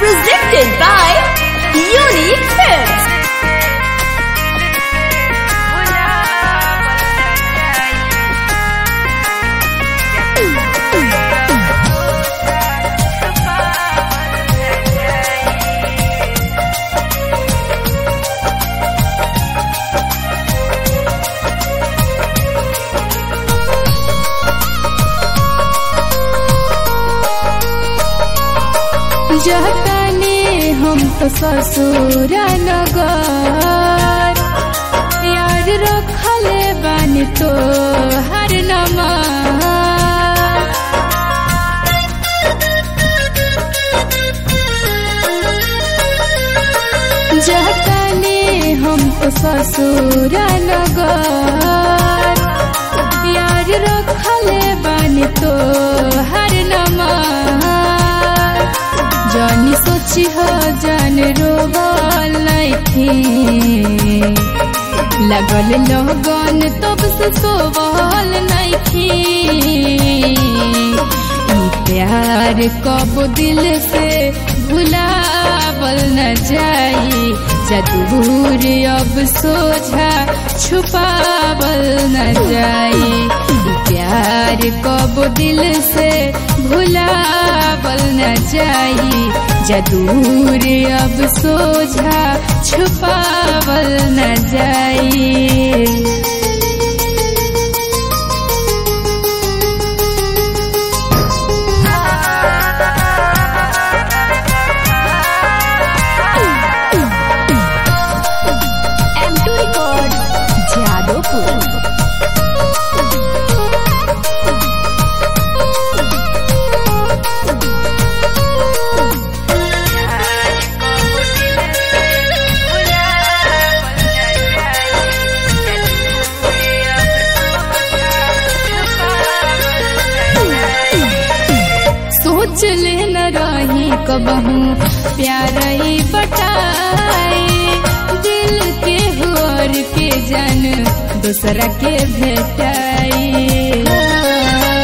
Presented by Unique Films. जतने हम तो ससुर नगर यार रखले बन तो हर नमर जतने हम तो ससुर नगर यार रखले बन तो हर नमर जानी सोची हो जान रोबल नइखे लगल लगन तब से सोबल नइखे ई प्यार कब दिल से भुलावल न जाई जदूर अब सोझा छुपावल न जाई ई प्यार कब दिल से भुलावल न जाई जदूर अब सोझा छुपावल न जाई M2 Records, Jadopur. सोच ले न रही कबहू प्यार ई बटाई दिल के होर के जन दूसरा के भेटाई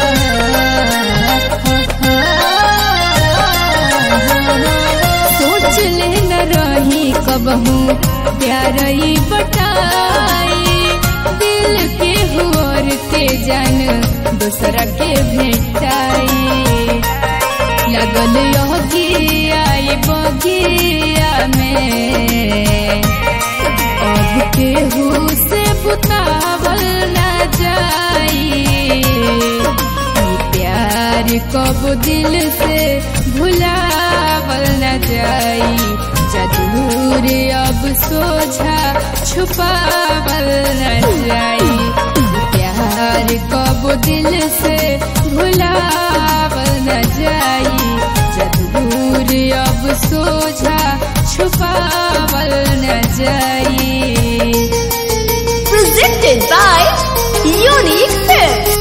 सोच ले न रही कबहू प्यार ई बटाई दिल के होर के जन दूसरा के भेटाई लगल योगिया बगिया में अब केहू से बुतावल न जाई ई प्यार कब दिल से भुलावल न जाई जदूर अब सोझा छुपावल न जाई ई प्यार कब दिल से भुलावल न जाई जदूर अब सोझा छुपावल न जाई Presented by Unique Films.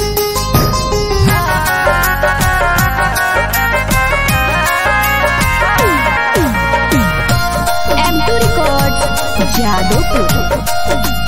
M2 Records, Jadopur.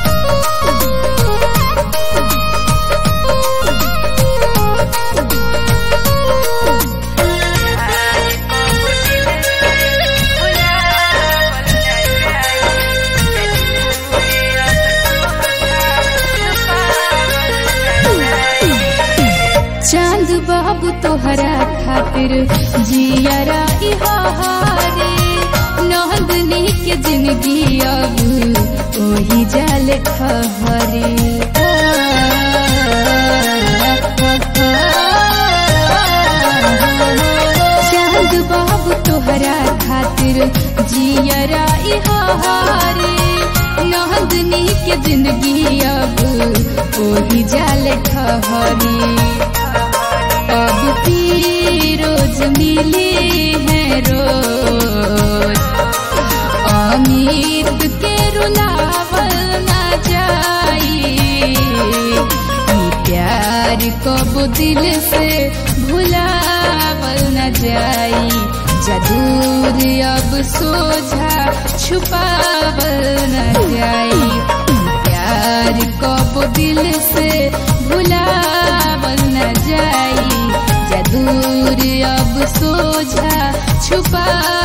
चांद बाबू तोहरा खातिर जियरा इहारे नंदनी के जिंदगी अब ओही जाल खहरे चांद बाबू तोहरा खातिर जियरा इहारे नंदनी के जिंदगी अब ओही जाल खहरे अब भी रोज मिली है रोज अमित के रुलावल न जाई ई प्यार कब दिल से भुलावल न जाई जदूर अब सोझा छुपावल न जाई ई प्यार कब दिल से भुलावल न जाई जदूर अब सोझा छुपावल छुपा